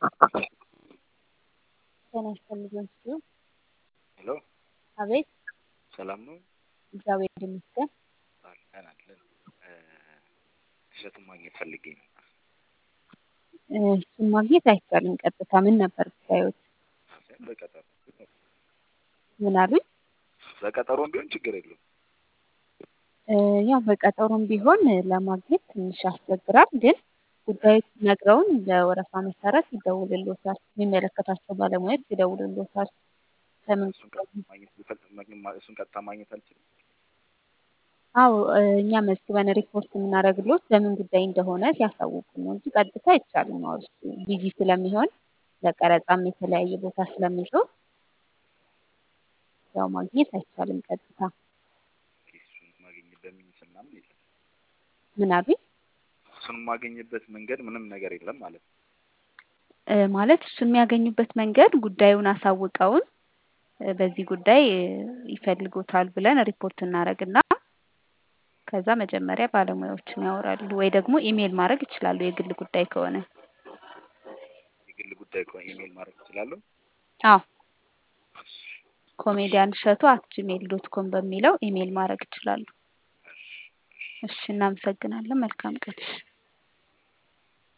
ጤና ይስጥልኝ ሲሉ ሄሎ አቤት ሰላም ነው? እግዚአብሔር ይመስገን። አለን አለን። እሸቱን ማግኘት ፈልጌ ነበር። እሱን ማግኘት አይቻልም። ቀጥታ ምን ነበር ብታዩት? በቀጠሮ ምን አሉኝ? በቀጠሮም ቢሆን ችግር የለውም። ያው በቀጠሮም ቢሆን ለማግኘት ትንሽ ያስቸግራል። ግን ጉዳዩ ነግረውን በወረፋ መሰረት ይደውልሎታል። የሚመለከታቸው ባለሙያዎች ይደውልሎታል። ለምን እሱን ቀጥታ ማግኘት ብፈልግ ማግኘት- እሱን ቀጥታ ማግኘት አልችልም። አዎ እኛ መዝግበን ሪፖርት የምናደርግሎት በምን ጉዳይ እንደሆነ ሲያሳውቁ ነው እንጂ ቀጥታ አይቻልም። አዎ እሱ ቢዚ ስለሚሆን ለቀረጻም የተለያየ ቦታ ስለሚዞር ያው ማግኘት አይቻልም ቀጥታ። እሱን ማገኝበት ሚንስ ምናምን የለም። ምን አሉኝ? እሱን የማገኝበት መንገድ ምንም ነገር የለም ማለት ነው። እ ማለት እሱ የሚያገኙበት መንገድ ጉዳዩን አሳውቀውን እ በዚህ ጉዳይ እ ይፈልጉታል ብለን ሪፖርት እናደርግና ከዛ መጀመሪያ ባለሙያዎችን ያወራሉ ወይ ደግሞ ኢሜል ማድረግ ይችላሉ የግል ጉዳይ ከሆነ። የግል ጉዳይ ከሆነ ኢሜል ማድረግ እችላለሁ። አዎ ኮሜዲያን እሸቱ አት ጂሜል ዶት ኮም በሚለው ኢሜል ማድረግ ይችላሉ። እሺ እናመሰግናለን። መልካም ቀን።